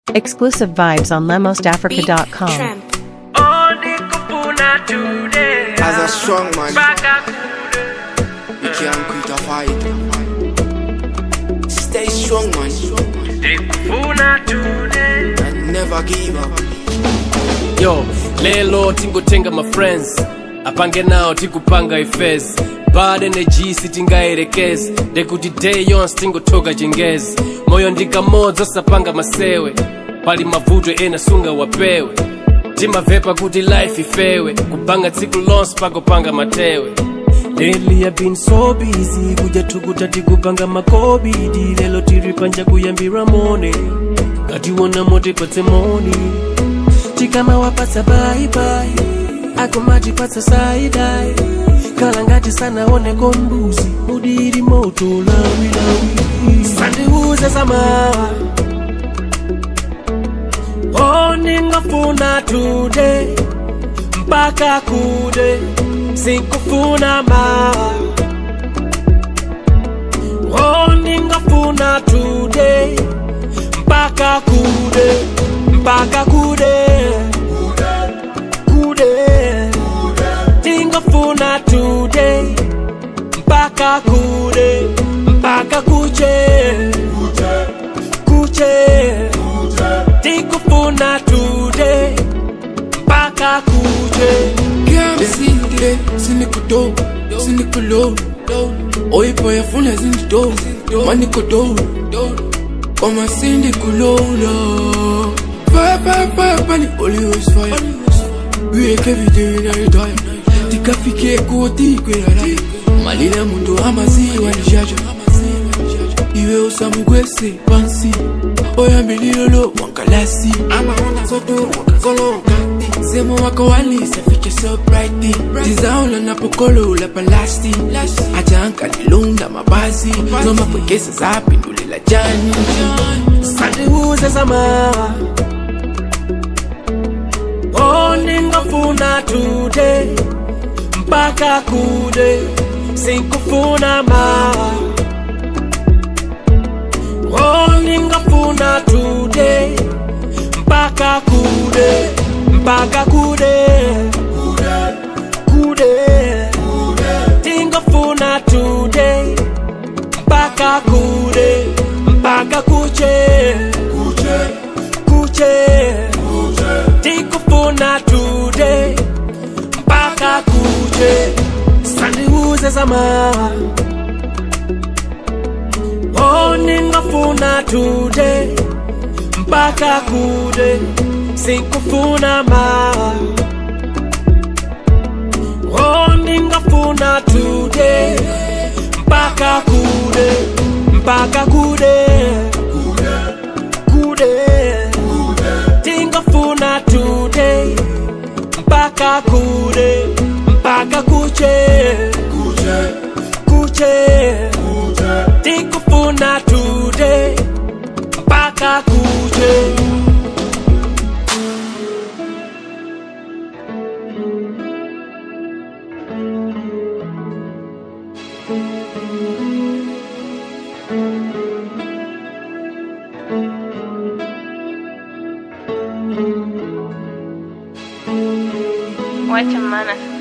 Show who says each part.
Speaker 1: Exclusive vibes on lemosafrica.com.
Speaker 2: Tramp.
Speaker 3: Only kupuna today.
Speaker 4: As a strong man,
Speaker 3: Baka
Speaker 4: you can't quit a fight. Stay strong, man,
Speaker 3: kude kupuna today.
Speaker 4: and never give up.
Speaker 5: yo lelo tingotenga mafriends apange nawo tikupanga ifesi bad energy sitingayerekezi ndekuti day yonse tingotoka chingezi moyo ndikamodzi osapanga masewe pali mavuto ena sunga wapewe timavepa kuti life ifewe kupanga tsiku lonse pakopanga matewe Lately I've been so busy kuja tukuta tikupanga makobidi lelo tiri panja kuyambira mone katiwona mote patsemoni tikama wapatsa baibai akomatipatsa saidai kala ngati sanaoneko mbuzi mudiri moto lawilawi sandiuze zamawa oningafuna today mpaka kude sikufuna mawa oningafuna today mpaka kude mpaka kude kude tingafuna today mpaka kude mpaka kuche kuche tikufuna today mpaka kuche
Speaker 4: Ngesinde sinikudo sinikulo oyipo yafuna zindido manikodo koma sindikulola fire fire fire pani always fire we make every day na retire tikafike koti kwelala malila mundu amaziwa nijaja iwe usamugwese pansi oyambililolo wankalasi amaona zoto wakazolonga semo wako walisafike so brighty tizaula napokolo la palasti ajanka nilunda mabazi nomapwekesa zapindulela jani
Speaker 5: sandiuze zamawa oningafuna today mpaka kude sikufuna mawa oningafuna today mpaka kude mpaka kude kude tingafuna today mpaka kude mpaka kuche kuche tikufuna today mpaka kuche sandiuze zamawa oningafuna today mpaka kude sikufuna mawa oningafuna today mpaka kude mpaka kude kude tingafuna today mpaka kude mpaka kuche kuche tikufuna today mpaka kuche
Speaker 6: Wacha maana